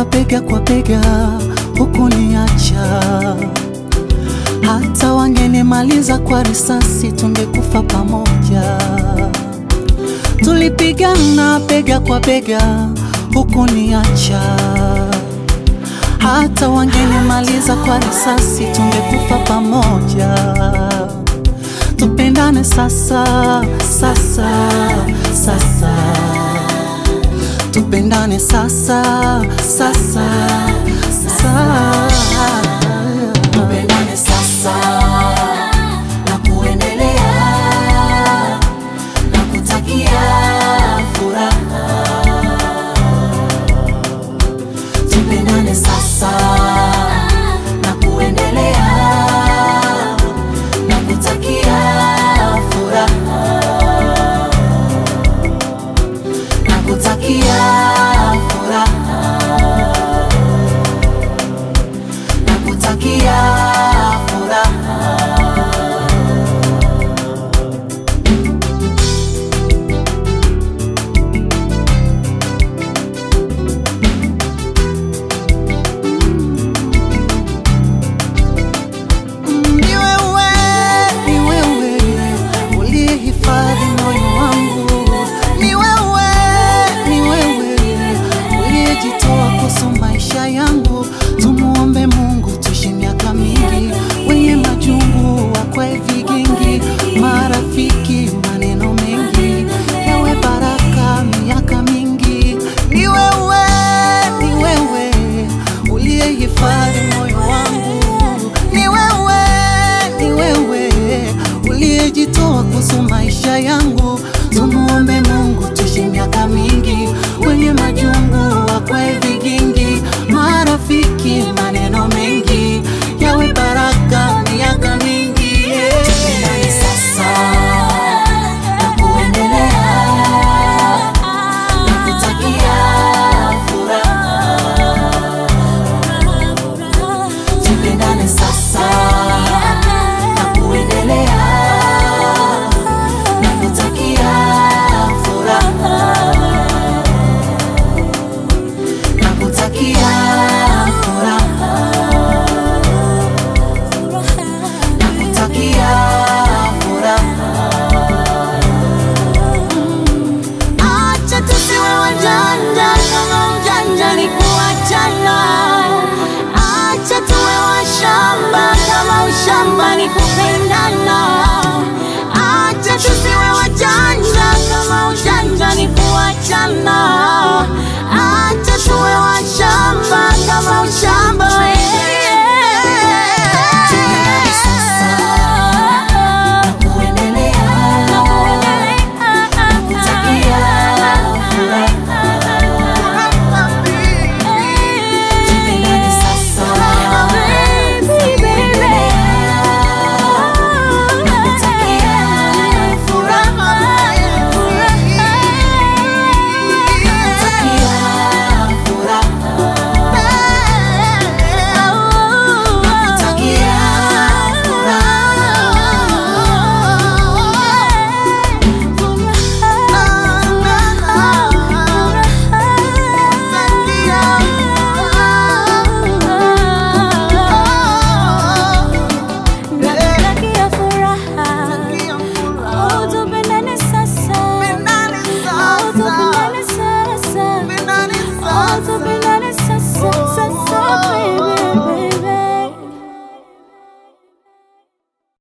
bega kwa bega, hukuniacha hata wangenimaliza kwa risasi, tungekufa pamoja. Tulipigana bega kwa bega, hukuniacha hata wangenimaliza kwa risasi, tungekufa pamoja. Tupendane sasa, sasa, sasa, tupendane sasa, sasa, sasa, tupendane sasa na kuendelea na kutakia furaha. Tupendane sasa na kuendelea na kutakia furaha na kutakia furaha na kutakia furaha. Ni wewe, ni wewe uliyehifadhi moyo wangu, ni wewe, ni wewe uliyejitoa kuhusu maisha yangu. Tumuombe Mungu tuishi miaka mingi, wenye majungu wakwe vigingi, marafiki maneno mengi, yawe baraka miaka mingi. Ni wewe, ni wewe uliyehifadhi moyo wangu, ni wewe, ni wewe uliyejitoa kuhusu maisha yangu. Tumuombe